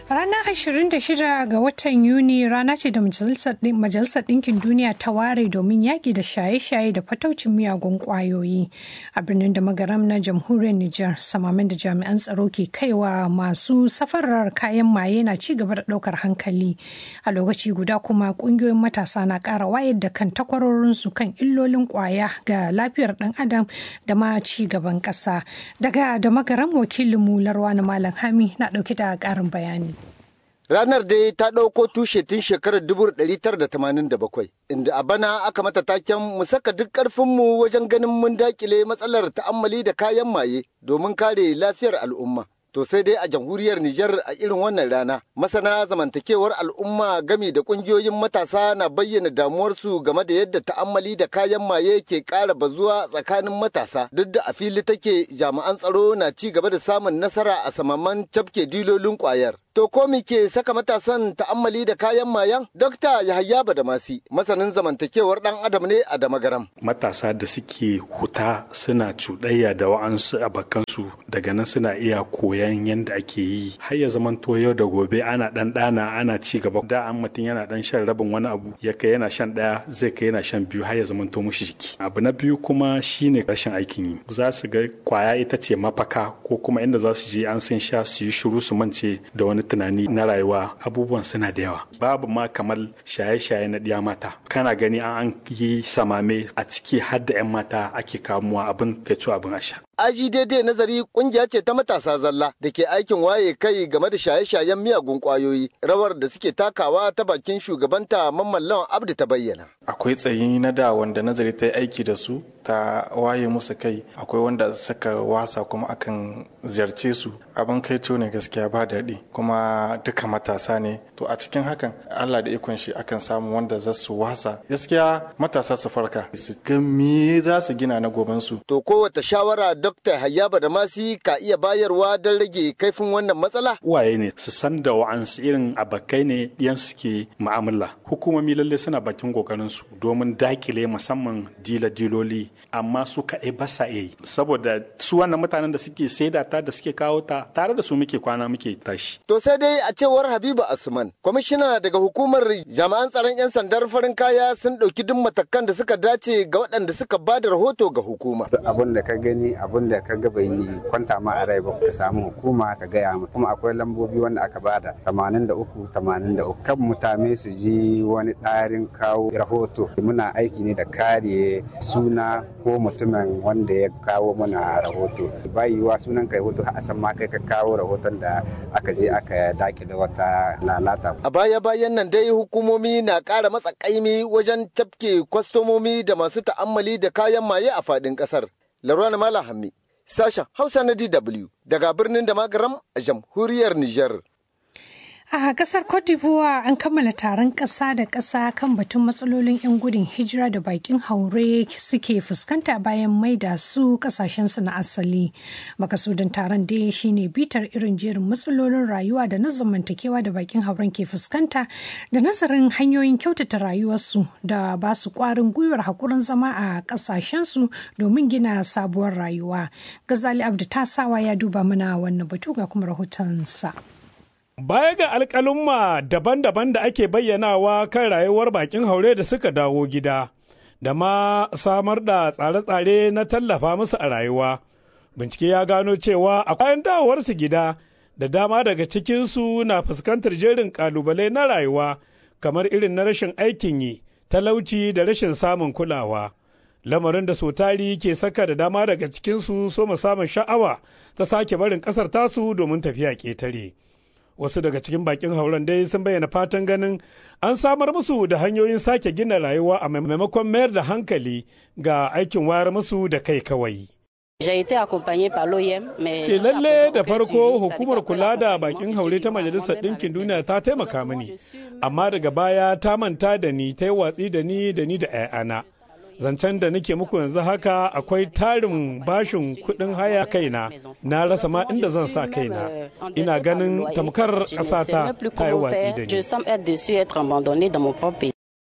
Ranar 26 ga watan Yuni rana ce da Majalisar Ɗinkin Duniya ta ware domin yaƙi da shaye-shaye da fataucin miyagun ƙwayoyi. A birnin da magaram na jamhuriyar Nijar, samamin da jami'an tsaro ke kaiwa masu safarar kayan maye na ci gaba da ɗaukar hankali. A lokaci guda kuma ƙungiyoyin matasa na ƙara wayar da kan takwarorinsu kan illolin ƙwaya ga lafiyar ɗan adam da ma ci gaban ƙasa. Daga da magaram wakilinmu Larwa na Malam Hami na ɗauke da ƙarin bayani. Ranar dai ta ɗauko tushe tun shekarar 1987, inda a bana aka mata taken mu saka duk ƙarfinmu wajen ganin mun dakile matsalar ta'ammali da kayan maye domin kare lafiyar al'umma. To sai dai a jamhuriyar Nijar a irin wannan rana, masana zamantakewar al'umma gami da ƙungiyoyin matasa na bayyana damuwarsu game da yadda ta'ammali da kayan maye ke ƙara bazuwa tsakanin matasa duk da a fili take jami'an tsaro na ci gaba da samun nasara a samaman cafke dilolin ƙwayar. To ko me ke saka matasan ta'ammali da kayan mayan? Dokta Yahaya Badamasi, masanin zamantakewar ɗan adam ne a Damagaram. Matasa da suke huta suna cuɗayya da wa'ansu abakansu daga nan suna iya koyan yadda ake yi. Har ya zamanto yau da gobe ana ɗan ɗana ana ci gaba. Da an mutum yana ɗan shan rabin wani abu ya kai yana shan ɗaya zai kai yana shan biyu har ya zamanto mushi jiki. Abu na biyu kuma shine rashin aikin yi. Za su ga kwaya ita ce mafaka ko kuma inda za su je an sun sha su yi shiru su mance da wani tunani na rayuwa abubuwan suna da yawa babu ma kamar shaye-shaye na ɗiya mata kana gani an yi samame a ciki har da 'yan mata ake kamuwa abin kai abin asha aji daidai nazari kungiya ce ta matasa zalla da ke aikin waye kai game da shaye-shayen miyagun kwayoyi rawar da suke takawa ta bakin shugabanta mamman lawan abdu ta bayyana akwai tsayi na da wanda nazari ta yi aiki da su ta waye musu kai akwai wanda suka wasa kuma akan ziyarce su abin kai ne gaskiya ba daɗi kuma duka matasa ne to a cikin hakan allah da ikon shi akan samu wanda za su wasa gaskiya matasa su farka su ga me za su gina na gobansu to kowace shawara Dr. Hayyaba da Masi ka iya bayarwa don rage kaifin wannan matsala? Uwaye ne su san da wa'ansu irin abakai ne ɗiyan suke mu'amala. Hukumomi lalle suna bakin kokarin su domin dakile musamman dila-diloli amma su kaɗai ba sa iya yi. Saboda su wannan mutanen da suke saida ta da suke kawo ta tare da su muke kwana muke tashi. To sai dai a cewar Habibu Asman, kwamishina daga hukumar jami'an tsaron 'yan sandar farin kaya sun ɗauki duk matakan da suka dace ga waɗanda suka ba da rahoto ga hukuma. Abin da ka gani abin da ka ga bai kwanta ma a rai ba ka samu hukuma ka gaya mu kuma akwai lambobi wanda aka bada 83 83 kan mutane su ji wani ɗarin kawo rahoto muna aiki ne da kare suna ko mutumin wanda ya kawo mana rahoto ba yiwuwa sunan kai hoto a san ma kai ka kawo rahoton da aka je aka dake da wata lalata a baya bayan nan dai hukumomi na ƙara matsa ƙaimi wajen tafke kwastomomi da masu ta'ammali da kayan maye a faɗin ƙasar Larwana Malam Hammi, sashen Hausa na DW daga birnin da magaram a jamhuriyar Nijar. A kasar Cote d'Ivoire an kammala taron ƙasa da ƙasa kan batun matsalolin 'yan gudun hijira da bakin haure suke fuskanta bayan maida su ƙasashensu na asali. Makasudin taron dai shine bitar irin jerin matsalolin rayuwa da na zamantakewa da bakin hauren ke fuskanta da nazarin hanyoyin kyautata rayuwarsu da ba su ƙwarin gwiwar haƙurin zama a ƙasashensu domin gina sabuwar rayuwa. Gazali Abdu Tasawa ya duba mana wannan batu ga kuma rahotonsa. Baya ga alƙalumma daban-daban da ake bayyanawa kan rayuwar bakin haure da suka dawo gida, da ma samar da tsare-tsare na tallafa musu a rayuwa. Bincike ya gano cewa a bayan dawowarsu gida, da dama daga cikinsu na fuskantar jerin ƙalubale na rayuwa, kamar irin na rashin aikin yi, talauci da rashin samun kulawa. Lamarin da sotari ke saka da dama daga cikinsu so samun sha'awa ta sake barin ƙasar tasu domin tafiya ƙetare. wasu daga cikin bakin hauren dai sun bayyana fatan ganin an samar musu da hanyoyin sake gina rayuwa a maimakon mayar da hankali ga aikin wayar musu da kai kawai. Ce lalle da farko hukumar kula da bakin haure ta Majalisar Ɗinkin Duniya ta taimaka mini, amma daga baya ta manta da ni ta yi watsi da ni da ni da 'ya'yana. zancen da nake muku yanzu haka akwai tarin bashin kuɗin haya kaina na rasa ma inda zan sa kaina ina ganin tamkar ƙasata ta yi watsi da ni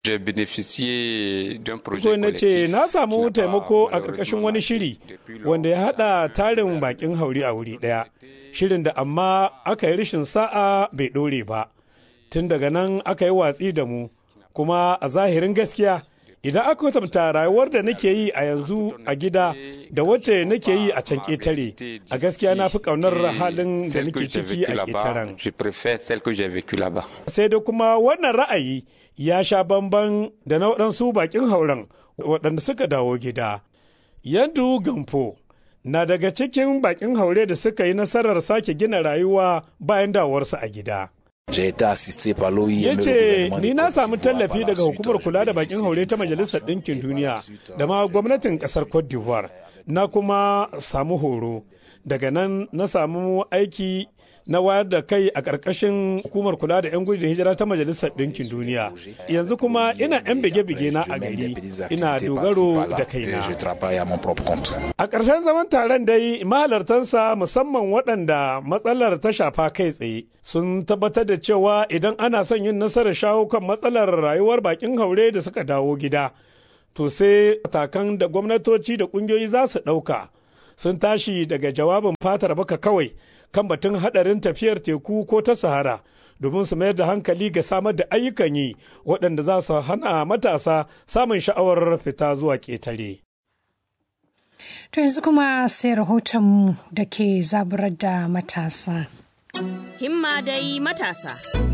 Ko na ce na samu taimako a ƙarƙashin wani shiri wanda ya haɗa tarin bakin hauri a wuri ɗaya. Shirin da amma aka yi rashin sa'a bai ɗore ba. Tun daga nan aka yi watsi da mu. Kuma a zahirin gaskiya idan aka kwatanta rayuwar da nake yi a yanzu a gida da wacce nake yi a can ƙetare a gaskiya na fi ƙaunar halin da nake ciki a ƙetaren. Sai da kuma wannan ra'ayi ya sha bamban da na waɗansu baƙin hauren waɗanda suka dawo gida. Yandu Gamfo na daga cikin baƙin haure da suka yi nasarar sake gina rayuwa bayan dawarsu a gida. ya ce ni na samu tallafi daga hukumar kula da bakin haure ta majalisar ɗinkin duniya da ma gwamnatin ƙasar cote d'ivoire na kuma samu horo daga nan na samu aiki na wayar da kai a ƙarƙashin hukumar kula da 'yan gudun hijira ta majalisar ɗinkin duniya yanzu kuma ina 'yan bige-bige na a gari ina dogaro da kaina a ƙarshen zaman taron dai mahalartansa musamman waɗanda matsalar ta shafa kai tsaye sun tabbatar da cewa idan ana son yin nasarar shawo kan matsalar rayuwar bakin haure da suka dawo gida to sai matakan da gwamnatoci da ƙungiyoyi za su ɗauka sun tashi daga jawabin fatar baka kawai kan batun hadarin tafiyar teku ko ta sahara domin su mayar da hankali ga samar da ayyukan yi waɗanda za su hana matasa samun sha'awar fita zuwa ƙetare. To yanzu kuma sai rahoton da ke zaburar da matasa. Himma dai matasa.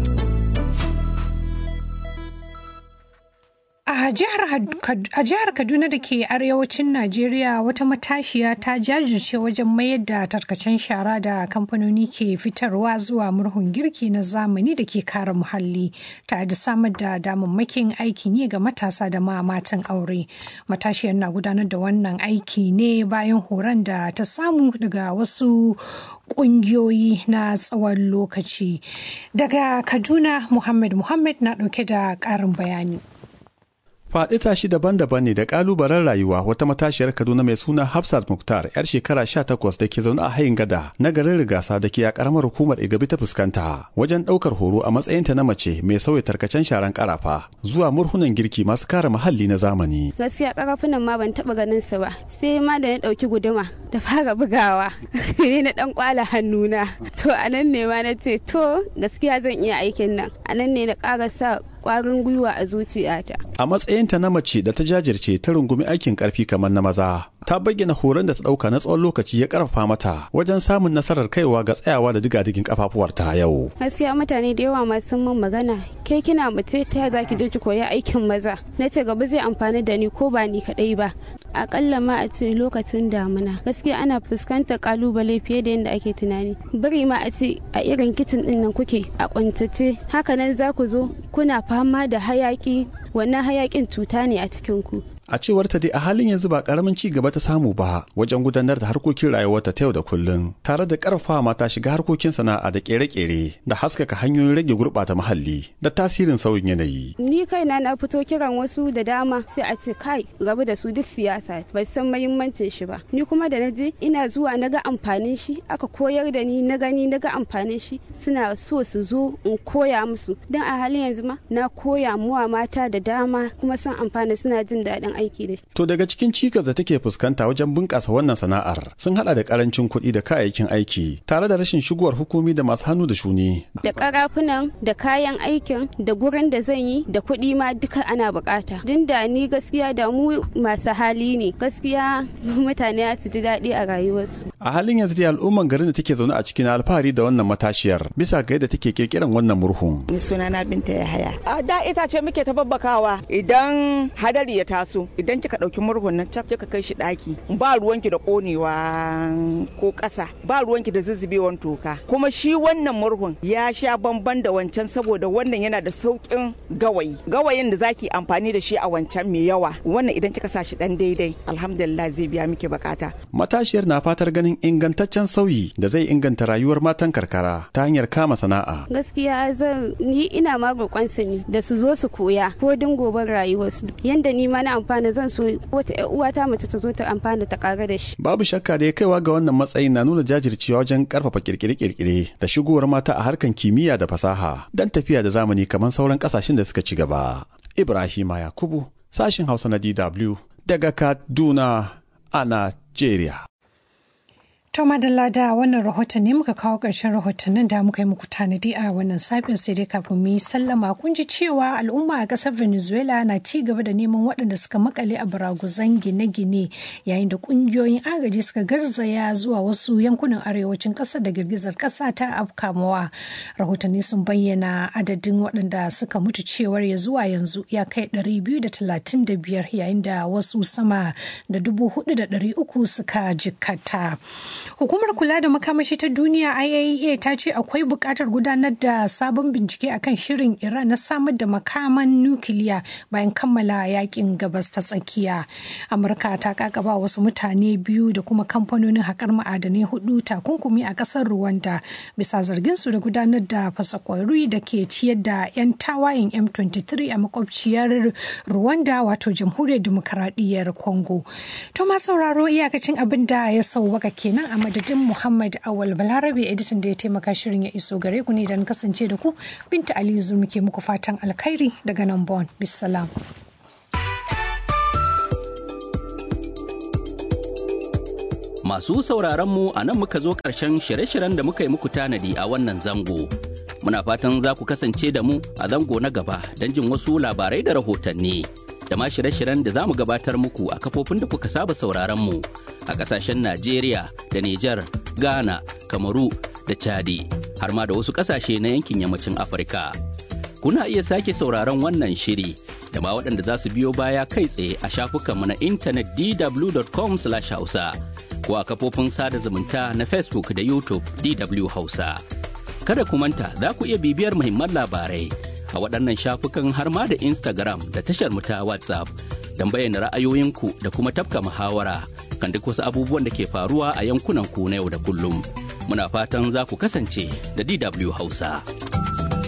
A jihar Kaduna da ke arewacin Najeriya wata matashiya ta jajirce wajen mayar da tarkacen shara da kamfanoni ke fitarwa zuwa murhun girki na zamani da ke kare muhalli tare da samar da damammakin aikin yi ga matasa da ma matan aure. Matashiyar na gudanar da wannan aiki ne bayan horon da ta samu daga wasu kungiyoyi na tsawon lokaci. Daga Kaduna, Muhammad Muhammad na ɗauke da ƙarin bayani. faɗi tashi daban-daban ne da ƙalubalen rayuwa wata matashiyar kaduna mai suna hafsat muktar yar shekara 18 da ke zaune a hayin gada na garin rigasa da ke a ƙaramar hukumar igabi ta fuskanta wajen ɗaukar horo a matsayinta na mace mai sauya tarkacen sharan ƙarafa zuwa murhunan girki masu kare muhalli na zamani gaskiya ƙarafunan ma ban taɓa ganin su ba sai ma da na ɗauki guduma da fara bugawa ne na ɗan kwala hannuna to a nan ne ma na ce to gaskiya zan iya aikin nan a nan ne na ƙara sa kwarin gwiwa a zuciyata. A matsayinta na mace da ta jajirce ta rungumi aikin karfi kamar na maza, ta bayyana horon da ta ɗauka na tsawon lokaci ya karfafa mata wajen samun nasarar kaiwa ga tsayawa da digadigin kafafuwarta yau. Gaskiya mutane da yawa masu mun magana, ke kina mace ta za ki je ki koyi aikin maza. Na ce gaba zai amfani da ni ko ba ni kaɗai ba. Akalla ma a ce lokacin damuna. Gaskiya ana fuskantar kalubale fiye da yadda ake tunani. Bari ma a ce a irin kicin ɗin nan kuke a kwantace. Hakanan za ku zo kuna fama da hayaki wannan hayakin cuta ne a cikin ku a cewar ta dai a halin yanzu ba karamin ci gaba ta samu ba wajen gudanar da harkokin rayuwarta ta yau da kullum tare da karfafa mata shiga harkokin sana'a da kere-kere da haskaka hanyoyin rage gurɓata muhalli da tasirin sauyin yanayi ni kaina na fito kiran wasu da dama sai a ce kai rabu da su duk siyasa bai san mahimmancin shi ba ni kuma da naje ina zuwa naga amfanin shi aka koyar da ni na gani naga amfanin shi suna so su zo in koya musu don a halin yanzu ma na koya muwa mata da dama kuma sun amfana suna jin daɗin aiki da shi. To daga cikin cikas da take fuskanta wajen bunƙasa wannan sana'ar sun hada da karancin kuɗi da kayayyakin aiki tare da rashin shigowar hukumi da masu hannu da shuni. Da karafunan da kayan aikin da gurin da zan yi da kuɗi ma duka ana bukata. Din da ni gaskiya da mu masu hali ne gaskiya mutane su ji daɗi a rayuwarsu. A halin yanzu dai al'umman garin da take zaune a cikin alfahari da wannan matashiyar bisa ga yadda take kirkiran wannan murhun. Ni sunana Binta Yahaya. A da itace muke ta babbakawa idan hadari ya taso idan kika ɗauki murhun nan cak kika kai shi ɗaki ba ruwanki da ƙonewa ko ƙasa ba ruwanki da zuzzubewan toka kuma shi wannan murhun ya sha bamban da wancan saboda wannan yana da sauƙin gawayi gawayin da zaki amfani da shi a wancan mai yawa wannan idan kika sa shi ɗan daidai alhamdulillah zai biya miki bukata. Matashiyar na fatar ganin ingantaccen sauyi da zai inganta rayuwar matan karkara ta hanyar kama sana'a. Gaskiya zan ni ina ma roƙonsa ne da su zo su koya ko din goben rayuwarsu yanda ni ma na amfana zan so wata ƴar uwata mace ta zo ta amfana ta ƙara da shi. Babu shakka da ya kaiwa ga wannan matsayin na nuna jajircewa wajen karfafa kirkire-kirkire da shigowar mata a harkan kimiyya da fasaha don tafiya da zamani kamar sauran ƙasashen da suka ci gaba. Ibrahima Yakubu, sashin Hausa na DW daga Kaduna a Najeriya. To madalla da wannan rahoton ne muka kawo ƙarshen rahotannin da muka yi muku tanadi a wannan safin sai dai kafin mu yi sallama kun ji cewa al'umma a ƙasar Venezuela na ci gaba da neman waɗanda suka makale a baraguzan gine-gine yayin da ƙungiyoyin agaji suka garzaya zuwa wasu yankunan arewacin ƙasar da girgizar ƙasa ta afkamawa. Rahotanni sun bayyana adadin waɗanda suka mutu cewar ya zuwa yanzu ya kai 235 yayin da wasu sama da 4,300 suka jikkata. Hukumar kula da makamashi ta duniya IAEA ta ce akwai buƙatar gudanar da sabon bincike akan shirin Iran na samar da makaman nukiliya bayan kammala yakin gabas ta tsakiya. Amurka ta kakaba wasu mutane biyu da kuma kamfanonin haƙar ma'adanai hudu takunkumi a ƙasar Rwanda bisa zargin su da gudanar da fasakwari da ke ciyar da 'yan tawayen M23 a makwabciyar Rwanda wato jamhuriyar demokaradiyyar Congo. To ma sauraro iyakacin abin da ya sauwaka kenan a madadin Muhammad Awal Balarabe editan da ya taimaka shirin ya iso gare ku ne don kasance da ku Binta Aliyu Zurmi ke muku fatan alkhairi daga nan Bon. Bisalam. Masu sauraron mu a nan muka zo ƙarshen shirye-shiryen da muka yi muku tanadi a wannan zango. Muna fatan za ku kasance da mu a zango na gaba don jin wasu labarai da rahotanni. da ma shirye-shiryen da za mu gabatar muku a kafofin da kuka saba sauraron mu a kasashen Najeriya da Nijar, Ghana, Kamaru da Chadi har ma da wasu kasashe na yankin yammacin Afirka. Kuna iya sake sauraron wannan shiri da ma waɗanda za su biyo baya kai tsaye a shafukanmu na intanet dw.com/hausa ko a kafofin sada zumunta na Facebook da YouTube DW Hausa. Kada ku manta za ku iya bibiyar muhimman labarai a waɗannan shafukan har ma da Instagram da tashar mu ta WhatsApp don bayyana ra'ayoyinku da kuma tafka muhawara kan duk wasu abubuwan da ke faruwa a yankunan ku na yau da kullum. Muna fatan za ku kasance da DW Hausa.